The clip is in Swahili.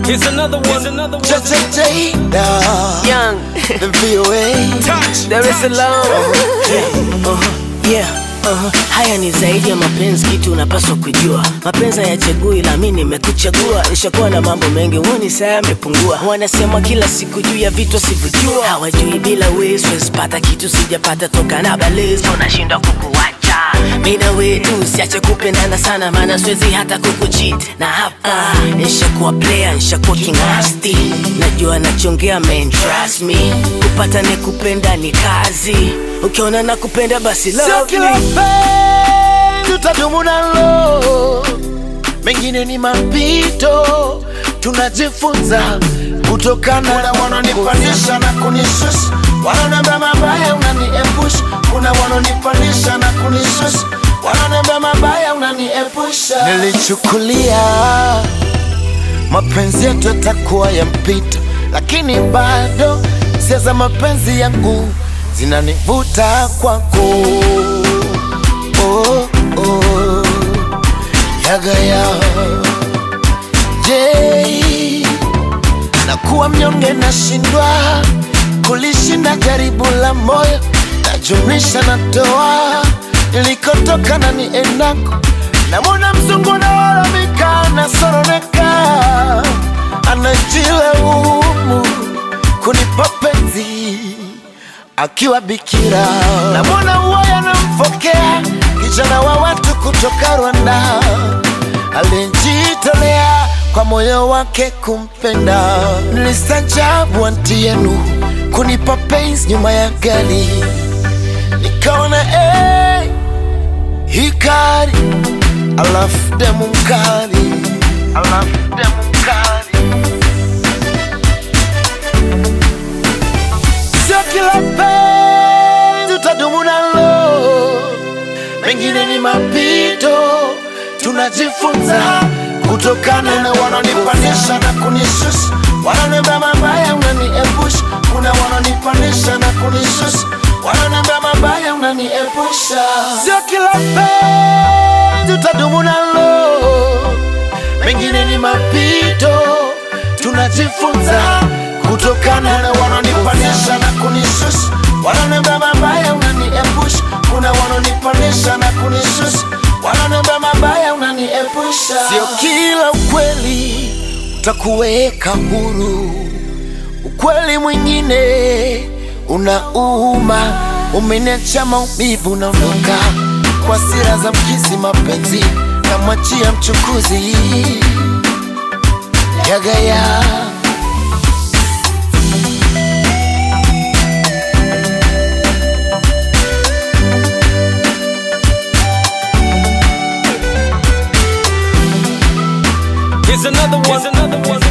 Here's another one. Here's another one. J Young, the VOA. Touch. Dar es Salaam. Uh-huh. Yeah. Uh-huh. Haya ni zaidi ya mapenzi, kitu unapaswa kujua. Mapenzi hayachagui, la mimi nimekuchagua. Nishakuwa na mambo mengi, huoni saa yamepungua. Wanasema kila siku juu ya vitu sivyojua, hawajui bila wewe siwezi pata kitu sijapata toka na balezo, nashindwa kukuacha mimi na wewe tu, siache kupendana sana, maana siwezi hata kukucheat. Na hapa nishakuwa player, nishakuwa kingasti, najua nachongea man, trust me. Kupata ni kupenda ni kazi, ukiona na kupenda basi Sio love kila me. penzi utadumu nalo, mengine ni mapito, tunajifunza kutokana. Kuna wanaonipandisha na kunishusha, wanaoniambia mabaya unaniepusha. Kuna wanaonipandisha na kunishusha, wanaoniambia mabaya unaniepusha. Nilichukulia mapenzi yetu yatakuwa ya mpito, lakini bado hisia za mapenzi yangu zinanivuta kwako. Oh, oh, yagaya je, nakuwa mnyonge, nashindwa kulishinda jaribu la moyo, najumlisha natoa nilikotoka na niendako, namwona mzungu nalalamika, nasoroneka, anajilaumu kunipa penzi akiwa bikira, namwona uwaya namfokea kijana wa watu kutoka Rwanda alijitolea kwa moyo wake kumpenda. Nilistajabu anti yenu kunipa penzi nyuma ya gari, nikaona hey, hikari alafu demu mkali, alafu demu mkali sio kila penzi utadumu nalo, mengine ni mapito, tunajifunza kutokana na wanaonipandisha na kunishusha, wanaoniambia mabaya unaniepusha. Kuna wanaonipandisha na kunishusha, wanaoniambia mabaya unaniepusha. Sio kila penzi utadumu nalo, mengine ni mapito, tunajifunza kutokana na wanaonipandisha na kunishusha, wanaoniambia mabaya unaniepusha. Kuna wanaonipandisha na kunishusha, wanaoniambia mabaya unaniepusha. Sio kila ukweli utakuweka huru, ukweli mwingine unauma, umeniacha maumivu, unaondoka kwa sira za mkizi, mapenzi namwachia mchukuzi yagaya Here's another one. Here's another one.